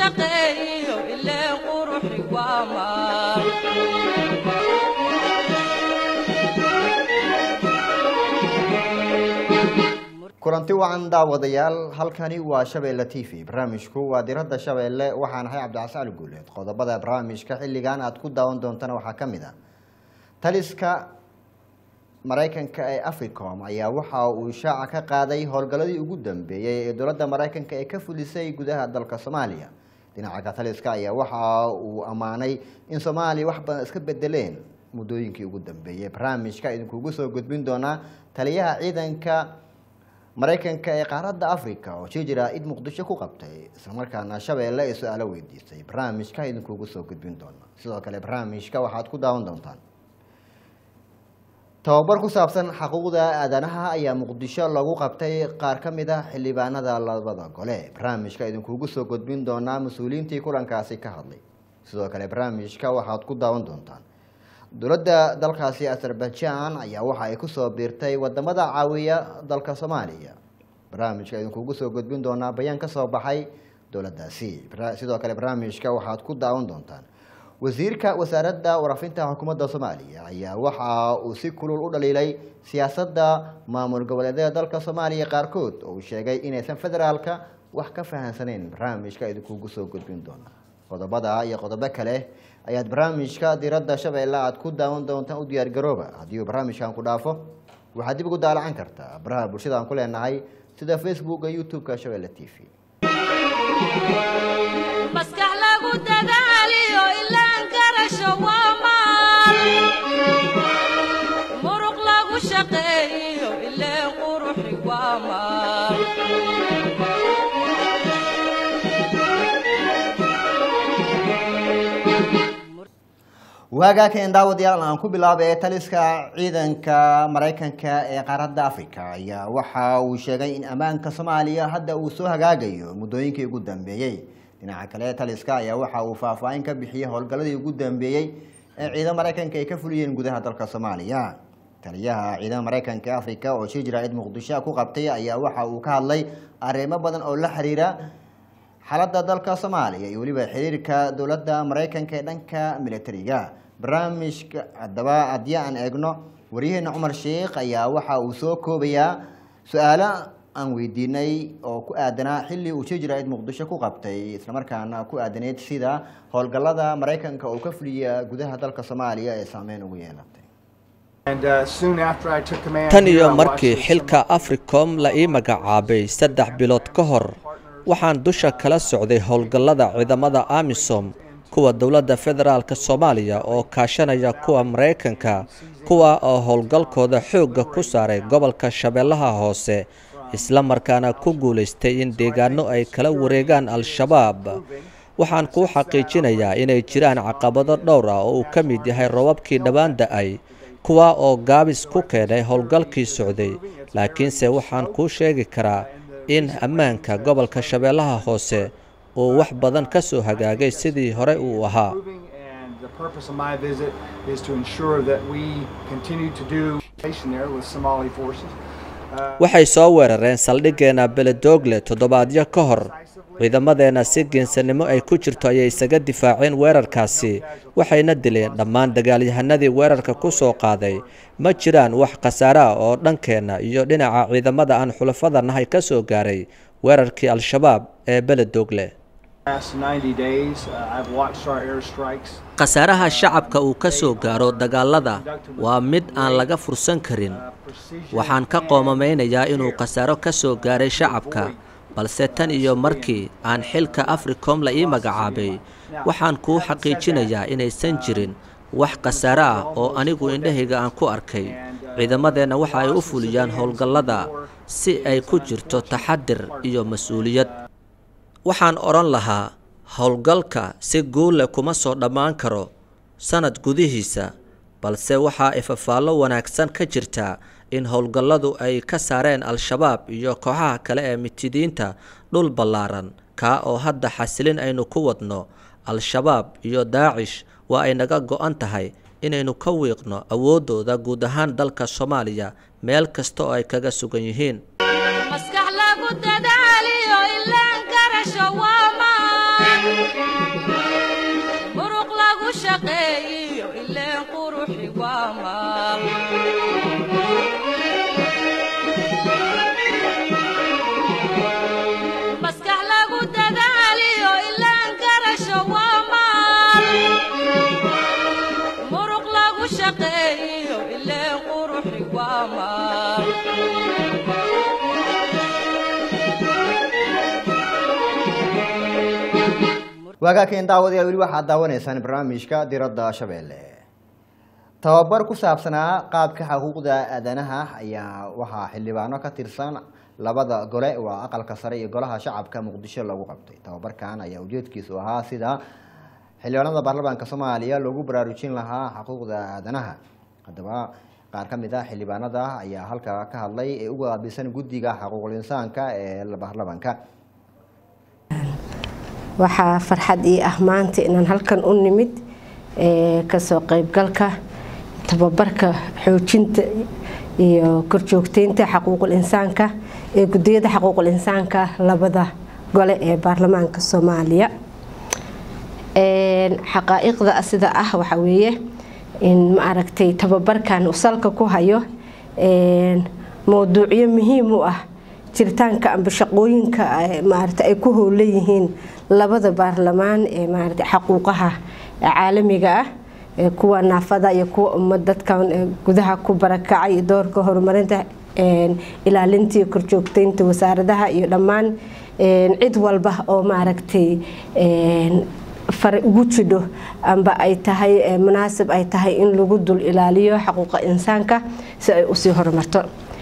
shaqeeyo ilee quruxi waa maal kulanti wacan daawadayaal halkani waa shabeelle t v barnaamijku waa diradda shabeelle waxaan ahay cabdicasaan guuleed qodobada barnaamijka xilligan aad ku daawan doontana waxaa ka mid ah taliska maraykanka ee africom ayaa waxa uu shaaca ka qaaday howlgalladii ugu dambeeyey ee dowladda maraykanka ee ka fulisay gudaha dalka soomaaliya dhinaca taliska ayaa waxa uu ammaanay in soomaaliya wax badan iska bedeleen muddooyinkii ugu dambeeyey barnaamijka idinkugu soo gudbin doonaa taliyaha ciidanka maraykanka ee qaaradda africa oo jijira id muqdisho ku qabtay islamarkaana shabeelle ay su-aalo weydiisay barnaamijka idinkugu soo gudbin doona sidoo kale barnaamijka waxaad ku daawan doontaan tababar ku saabsan xuquuqda aadanaha ayaa muqdisho lagu qabtay qaar ka mid ah xildhibaanada labada gole barnaamijka idinkugu soo gudbin doonaa mas-uuliyiintii kulankaasi ka hadlay sidoo kale barnaamijka waxaad ku daawan doontaan dowladda dalkaasi azerbaijan ayaa waxa ay kusoo biirtay wadamada caawiya dalka soomaaliya barnaamijka idinkugu soo gudbin doonaa bayaan ka soo baxay dowladdaasi sidoo kale barnaamijka waxaad ku daawan doontaan wasiirka wasaaradda warafinta xukuumadda soomaaliya ayaa waxa uu si kulul u dhaliilay siyaasadda maamul goboleedyada dalka soomaaliya qaarkood oo uu sheegay inaysan federaalka wax ka fahansaneyn barnaamijka idinkugu soo gudbin doona qodobada iyo qodobo kale ayaad barnaamijka diradda shabeelle aad ku daawan doontaan u diyaargarooba haddii uu barnaamijkan ku dhaafo waxaad dib ugu daalacan kartaa baraha bulshada aan ku leenahay sida facebooka youtube-ka shabeelle t v maskax lagu dadaaliyo ilaan garasho waa maal muruq lagu shaqeeyo ilee quruxi waa maal waagaa keen daawadayaal aan ku bilaabay taliska ciidanka maraykanka ee qaaradda africa ayaa waxa uu sheegay in ammaanka soomaaliya hadda uu soo hagaagayo muddooyinkii ugu dambeeyey dhinaca kale taliska ayaa waxa uu faahfaahin ka bixiyey howlgalladii ugu dambeeyey ee ciidamada maraykanka ay ka fuliyeen gudaha dalka soomaaliya taliyaha ciidamada maraykanka ee africa oo shijira cid muqdisho ku qabtay ayaa waxa uu ka hadlay arrimo badan oo la xiriira xaaladda dalka soomaaliya iyo weliba xiriirka dowladda maraykanka ee dhanka militariga barnaamijka haddaba haddii aan eegno waryaheena cumar sheikh ayaa waxa uu soo koobayaa su-aalo aan weydiinay oo ku aadanaa xilli uu jijira cid muqdisho ku qabtay islamarkaana ku aadaneyd sida howlgallada maraykanka oo ka fuliya gudaha dalka soomaaliya ee saameyn ugu yeelatay tan iyo markii xilka africom la ii magacaabay saddex bilood ka hor waxaan dusha kala socday howlgallada ciidamada amisom kuwa dowladda federaalk soomaaliya oo kaashanaya kuwa maraykanka kuwa oo howlgalkooda xoogga ku saaray gobolka shabeellaha hoose isla markaana ku guulaystay in deegaano ay kala wareegaan al-shabaab waxaan kuu xaqiijinayaa inay jiraan caqabado dhowr ah oo uu ka mid yahay robabkii dhowaan da-ay kuwa oo gaabis ku keenay howlgalkii socday laakiinse waxaan kuu sheegi karaa in ammaanka gobolka shabeellaha hoose uu wax badan ka soo hagaagay sidii hore uu ahaa waxay soo weerareen saldhiggeena beledoogle toddobaadyo ka hor ciidamadeenna si geensanimo ay ku jirto ayay isaga difaaceen weerarkaasi waxayna dileen dhammaan dagaalyahanadii weerarka ku soo qaaday ma jiraan wax khasaare ah oo dhankeenna iyo dhinaca ciidamada aan xulafada nahay ka soo gaaray weerarkii al-shabaab ee beledoogle khasaaraha shacabka uu ka soo gaaro dagaalada waa mid aan laga fursan karin waxaan ka qoomamaynayaa inuu khasaaro ka soo gaaray shacabka balse tan iyo markii aan xilka africom la ii magacaabay waxaan kuu xaqiijinayaa inaysan jirin wax khasaare ah oo anigu indhahayga aan ku arkay ciidamadeenna waxa ay u fuliyaan howlgallada si ay ku jirto taxadir iyo mas-uuliyad waxaan odhan lahaa howlgalka si guulle kuma soo dhammaan karo sannad gudihiisa balse waxaa ifafaallo wanaagsan ka jirta in howlgalladu ay ka saareen al-shabaab iyo kooxaha kale ee mitidiinta dhul ballaaran kaa oo hadda xasilin aynu ku wadno al-shabaab iyo daacish waa ay naga go-an tahay inaynu ka wiiqno awooddooda guud ahaan dalka soomaaliya meel kasta oo ay kaga sugan yihiin maskax lagu dadaaliyo ilaan garasho waa maan waagaaken daawadayaal weli waxaad daawanaysaan barnaamijka diradda shabeelle tababar ku saabsanaa qaabka xuquuqda aadanaha ayaa waxaa xildhibaano ka tirsan labada gole waa aqalka sare iyo golaha shacabka muqdisho lagu qabtay tababarkan ayaa ujeedkiisu ahaa sida xildhibaanada baarlamaanka soomaaliya loogu baraarujin lahaa xuquuqda aadanaha haddaba qaar ka mid ah xildhibaanada ayaa halkaa ka hadlay ee uga qaabilsan guddiga xuquuqul insaanka ee baarlamaanka waxaa farxad ii ah maanta inaan halkan u nimid kasoo qeybgalka tababarka xoojinta iyo korjoogteynta xaquuqul insaanka ee gudiyada xaquuqul insaanka labada gole ee baarlamaanka soomaaliya xaqaa'iqda sida ah waxaa weeye in ma aragtay tababarkan uu salka ku hayo mowduucyo muhiim u ah jiritaanka amba shaqooyinka maarata ay ku howlan yihiin labada baarlamaan ee maarata xaquuqaha caalamiga ah kuwa naafada iyo kuwa ummad dadkan gudaha ku barakacay iyo doorka horumarinta ilaalinta iyo korjoogteynta wasaaradaha iyo dhammaan cid walba oo maaragtay fare ugu jidho amba ay tahay munaasib ay tahay in lagu dul ilaaliyo xaquuqa insaanka si ay usii horumarto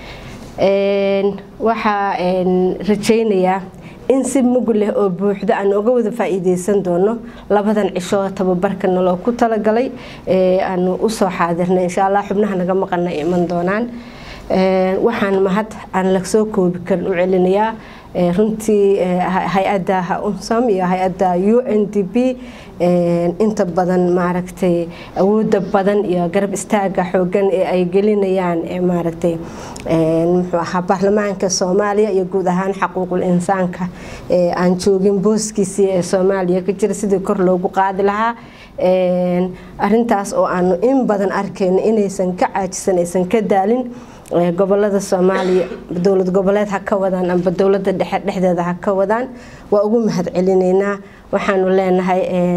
waxaa rajaynayaa in si mug leh oo buuxda aan uga wada faa-iideysan doono labadan cisho tababarka naloo ku talagalay aanu usoo xaadirnay insha allah xubnaha naga maqana ay iman doonaan waxaan mahad aan lasoo koobi karin u celinayaa runtii hay-adda unsam iyo hay-adda u n d b inta badan maaragtay awooda badan iyo garab istaaga xoogan ee ay gelinayaan maaragtay muxuu ahaa baarlamaanka soomaaliya iyo guud ahaan xaquuqul insaanka aan joogin booskiisii ee soomaaliya ka jira sidii kor loogu qaadi lahaa arintaas oo aanu in badan arkayno inaysan ka caajisan aysan ka daalin gobolada soomaaliya dowlad goboleed ha ka wadaan amba dowlada dhexe dhexdeeda ha ka wadaan waa ugu mahad celineynaa waxaanu leenahay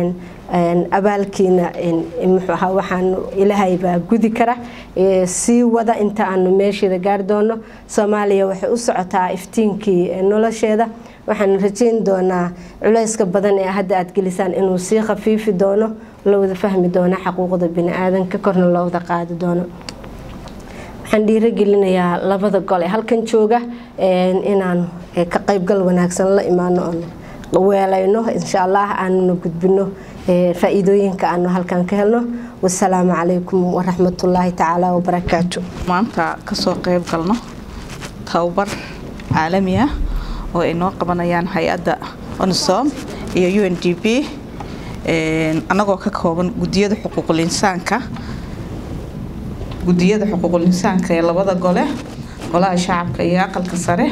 abaalkiina muxuuahaa waxaanu ilaahay baa gudi kara sii wada inta aanu meesheeda gaari doono soomaaliya waxay u socotaa iftiinkii nolosheeda waxaanu rajeyn doonaa culayska badan ee hadda aad gelisaan inuu sii khafiifi doono la wada fahmi doono xaquuqda bini-aadanka korna loo wada qaadi doono waxaan dhiiragelinayaa labada gol ee halkan jooga inaan ka qaybgal wanaagsan la imaano oon weelayno insha allah aanuna gudbino faa-iidooyinka aanu halkan ka helno wasalaamu calaykum waraxmatullaahi tacaala wabarakaatu maanta kasoo qeyb galno tababar caalami ah oo ay noo qabanayaan hay-adda onsom iyo u n d b annagoo ka kooban gudiyada xuquuqul insaanka gudiyada xuquuqul insaanka ee labada gole golaha shacabka iyo aqalka sare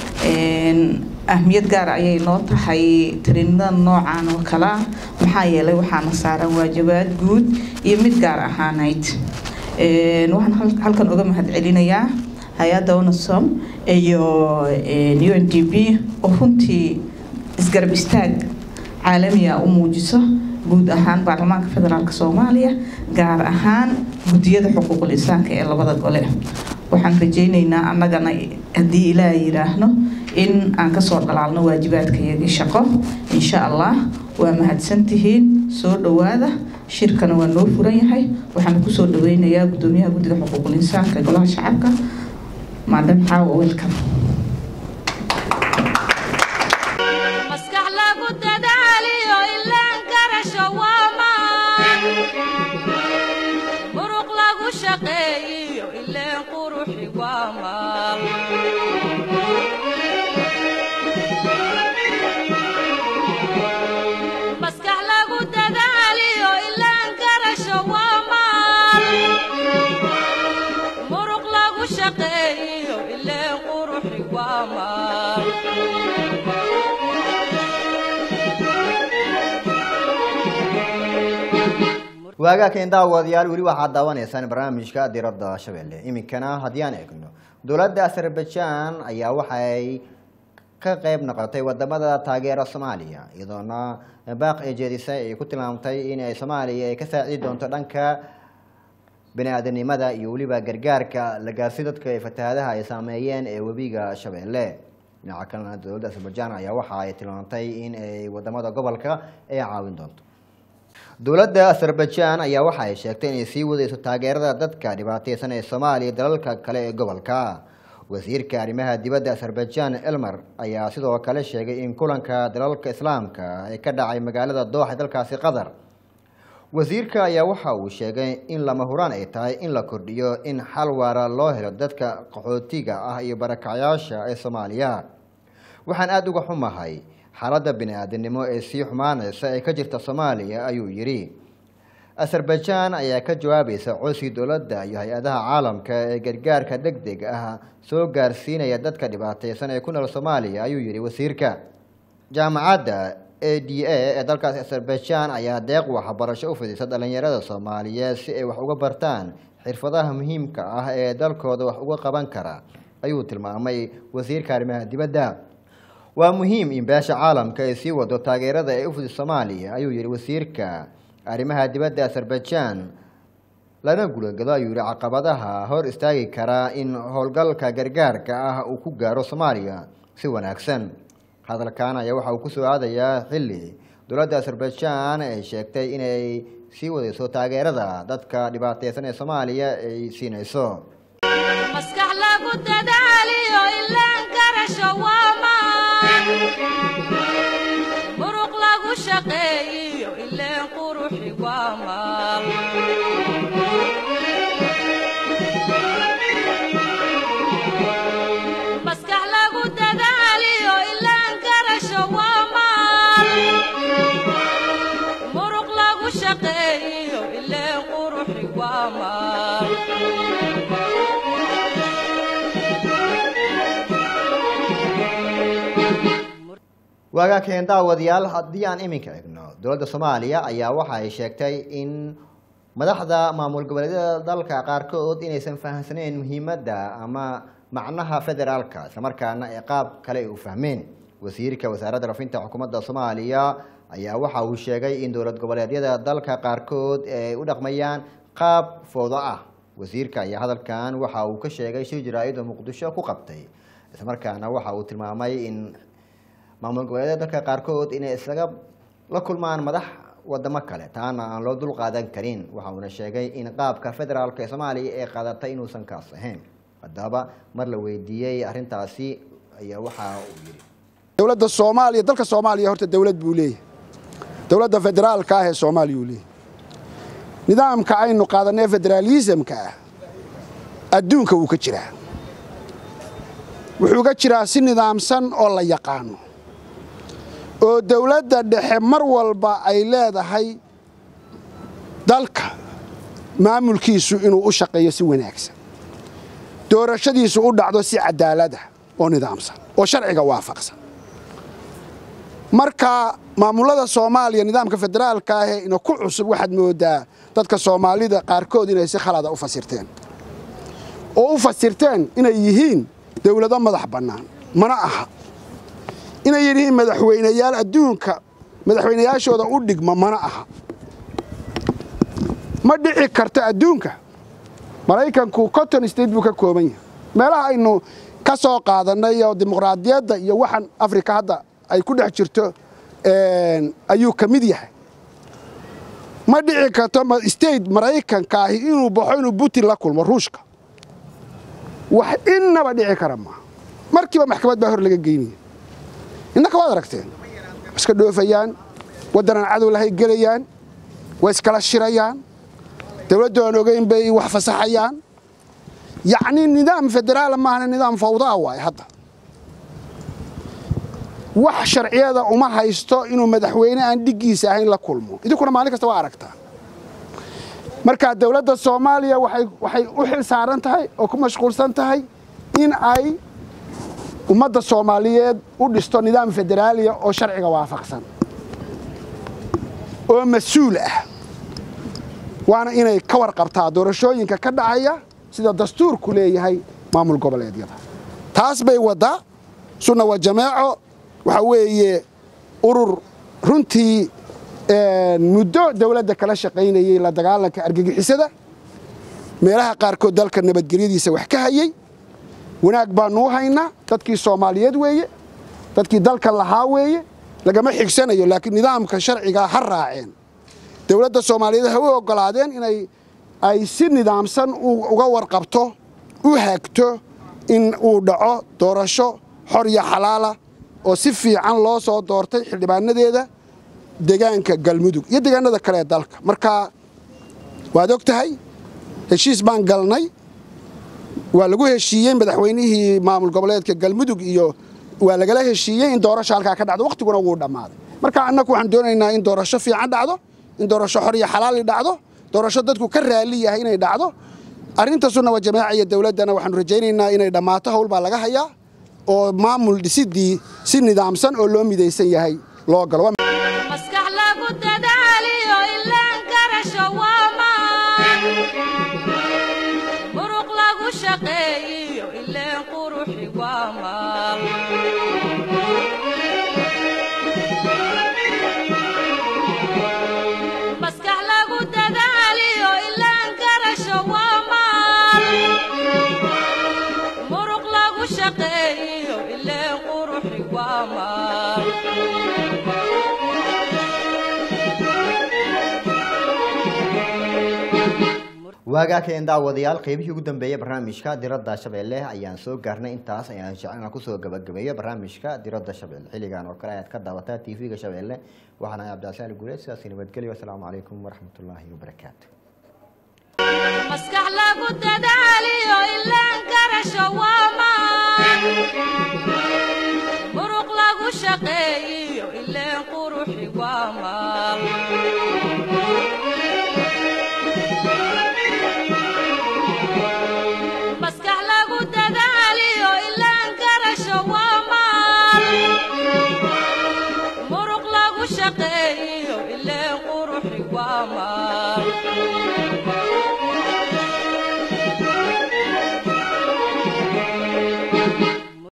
ahmiyad gaar ayay noo tahay tariinada noocan oo kale ah maxaa yeelay waxaana saaran waajibaad guud iyo mid gaar ahaaneyd waxaan halkan uga mahad celinayaa hay-adda onasom iyo u n d b oo runtii isgarab istaag caalamiga u muujiso guud ahaan baarlamaanka federaalk soomaaliya gaar ahaan gudiyada xuquuqul insaanka ee labada gole waxaan rajaynaynaa annagana haddii ilaaha yiraahno in aan kasoo dhalaalno waajibaadkayagii shaqo insha allah waa mahadsantihiin soo dhowaada shirkana waa noo furan yahay waxaana kusoo dhaweynayaa gudoomiyaha guddiga xuquuqul insaanka ee golaha shacabka maadam xaawa welcome maskax lagu dadaaliyo ilaan garasho waa maan muruq lagu shaqeeyiyo ileen quruxi waa maal maskax lagu dadaaliyo ilaan garasho waa maal muruq lagu shaqeeyiyo ileen quruxi waa maal waagaaken daawadayaal weli waxaad daawanaysaan barnaamijka diradda shabeelle iminkana haddii aan eegno dowladda azerbaijan ayaa waxay ka qeyb noqotay wadamada taageera soomaaliya iyadoona baaq ee jeedisay ay ku tilmaamtay in ay soomaaliya ay ka saacidi doonto dhanka bani-aadanimada iyo weliba gargaarka la gaarsi dadka ee fatahaadaha ay saameeyeen ee webiga shabeelle dhinaca kalena dowladda azerbaijan ayaa waxa ay tilmaantay in ay wadamada gobolka ay caawin doonto dowladda azerbaijan ayaa waxa ay sheegtay inay sii wadayso taageerada dadka dhibaateysan ee soomaaliya iyo dalalka kale ee gobolka wasiirka arrimaha dibadda azerbaijan elmer ayaa sidoo kale sheegay in kulanka dalalka islaamka ee ka dhacay magaalada dooxa dalkaasi qatar wasiirka ayaa waxa uu sheegay in lama huraan ay tahay in la kordhiyo in xal waara loo helo dadka qaxootiga ah iyo barakacyaasha ee soomaaliya waxaan aada uga xumahay xaaladda bini-aadamnimo ee sii xumaanaysa ee ka jirta soomaaliya ayuu yidhi azerbaijan ayaa ka jawaabaysa codsi dowladda iyo hay-adaha caalamka ee gargaarka deg deg ah soo gaarsiinaya dadka dhibaateysan ee ku nool soomaaliya ayuu yidhi wasiirka jaamacadda a d a ee dalkaasi azerbaijan ayaa deeq waxbarasho u fidisa dhalinyarada soomaaliyeed si ay wax uga bartaan xirfadaha muhiimka ah ee dalkooda wax uga qaban kara ayuu tilmaamay wasiirka arrimaha dibadda waa muhiim in beesha caalamka ay sii wado taageerada ee u fidis soomaaliya ayuu yihi wasiirka arrimaha dibadda azerbaijan lana gulagado ayuu yihi caqabadaha hor istaagi karaa in howlgalka gargaarka ah uu ku gaaro soomaaliya si wanaagsan hadalkan ayaa waxa uu kusoo aadayaa xilli dowladda azerbaijan ay sheegtay inay sii wadayso taageerada dadka dhibaateysan ee soomaaliya ay siinayso maskax lagu dadaaliyo ilaan garasho waa maan muruq lagu shaqeeyiyo ileen quruxi waa maal maskax lagu dadaaliyo ilaan garasho waa maal muruq lagu shaqeeyiyo ileen quruxi waa maal waagaa keen daawadayaal haddii aan iminka egno dowladda soomaaliya ayaa waxa ay sheegtay in madaxda maamul goboleedyada dalka qaarkood inaysan fahamsanayn muhiimadda ama macnaha federaalka islamarkaana ee qaab kale ay u fahmeen wasiirka wasaaradda rafinta xukuumadda soomaaliya ayaa waxa uu sheegay in dowlad goboleedyada dalka qaarkood ay u dhaqmayaan qaab foodo ah wasiirka ayaa hadalkan waxa uu ka sheegay shir jaraa'id oo muqdisho ku qabtay islamarkaana waxa uu tilmaamay in maamul goboleedyada dalka qaarkood inay isaga la kulmaan madax wadamo kale taana aan loo dul qaadan karin waxa uuna sheegay in qaabka federaalka ee soomaaliya ee qaadatay inuusan kaas ahayn haddaba mar la weydiiyey arrintaasi ayaa waxa uu yidhi dowladda soomaaliya dalka soomaaliya horta dowlad buu leeyahay dowladda federaalka ah ee soomaaliya uu leeyahay nidaamka aynu qaadanee federaalisamka ah adduunka wuu ka jiraa wuxuu ka jiraa si nidaamsan oo la yaqaano oo dowladda dhexe mar walba ay leedahay dalka maamulkiisu inuu u shaqeeyo si wanaagsan doorashadiisu u dhacdo si cadaalada oo nidaamsan oo sharciga waafaqsan marka maamullada soomaaliya nidaamka federaalka ahee ina ku cusub waxaad moodaa dadka soomaalida qaarkood inay si khalada u fasirteen oo u fasirteen inay yihiin dowlado madax bannaan mana aha inay yihiin madaxweynayaal adduunka madaxweynayaashooda u dhigma mana aha ma dhici karto adduunka maraykanku cotton state buu ka kooban yahay meelaha aynu ka soo qaadannay oo dimuqraadiyadda iyo waxaan afrika hadda ay ku dhex jirto ayuu ka mid yahay ma dhici karto state maraykanka ahi inuu baxo inuu putin la kulmo ruushka wax innaba dhici kara maaha markiiba maxkamad baa hor laga geynaya innaka waad aragteen wa iska dhoofayaan waddanaan cadow lahay gelayaan way iskala shirayaan dowladdu aan ogeyn bay wax fasaxayaan yacnii nidaam federaala maahana nidaam fawdaa waaye hadda wax sharciyada uma haysto inuu madaxweyne aan dhiggiisa ahayn la kulmo idinkuna maalin kasta waa aragtaa marka dowladda soomaaliya waxay u xil saaran tahay oo ku mashquulsan tahay in ay ummadda soomaaliyeed u dhisto nidaam federaaliya oo sharciga waafaqsan oo mas-uul ah waana inay ka warqabtaa doorashooyinka ka dhacaya sida dastuurku leeyahay maamul goboleedyada taas bay waddaa sunna waa jameeco waxaa weeye urur runtii muddo dowladda kala shaqaynayey la dagaalanka argagixisada meelaha qaarkood dalka nabadgelyadiisa wax ka hayey wanaag baanu u haynaa dadkii soomaaliyeed weeye dadkii dalka lahaa weeye lagama xigsanayo laakiin nidaamka sharcigaa ha raaceen dowladda soomaaliyeed ha u ogolaadeen inay ay si nidaamsan uga warqabto u hagto in uu dhaco doorasho xor iyo xalaala oo si fiican loo soo doortay xildhibaanadeeda deegaanka galmudug iyo deegaanada kale ee dalka marka waad og tahay heshiis baan galnay waa lagu heshiiyey madaxweynihii maamul goboleedka galmudug iyo waa lagala heshiiyey in doorasho halkaa ka dhacdo wakhtiguna wuu dhammaaday marka annagu waxaan doonaynaa in doorasho fiican dhacdo in doorasho xor iyo xalaali dhacdo doorasho dadku ka raali yahay inay dhacdo arrinta sunna wa jamaaca iyo dowladdana waxaanu rajaynaynaa inay dhammaato howl baa laga hayaa oo maamul dhisidii si nidaamsan oo loo midaysan yahay loo galo maskax lagu dadaaliyo ilaan garasho waa maan muruq lagu shaqeeyiyo ileen quruxi waa maal maskax lagu dadaaliyo ilaan garasho waa maal muruq lagu shaqeeyiyo ileen quruxi waa maal waagaakeen daawadayaal qeybihii ugu dambeeyey barnaamijka diradda shabeelle ayaan soo gaarnay intaas ayaan jeclana kusoo gabagabeeyo barnaamijka diradda shabeelle xilligan oo kale ayaad ka daawataa t v-ga shabeelle waxaan ahay cabdicasaali guuleed sidaasi nabadgelyo asalaamu calaykum waraxmatullaahi wabarakaatu maskax lagu dadaaliyo ilaan garasho waa maan muruq lagu shaqeeyiyo ileen quruxi waa maal maskax lagu dadaaliyo ilaan garasho waa maal muruq lagu shaqeeyiyo ileen quruxi waa maal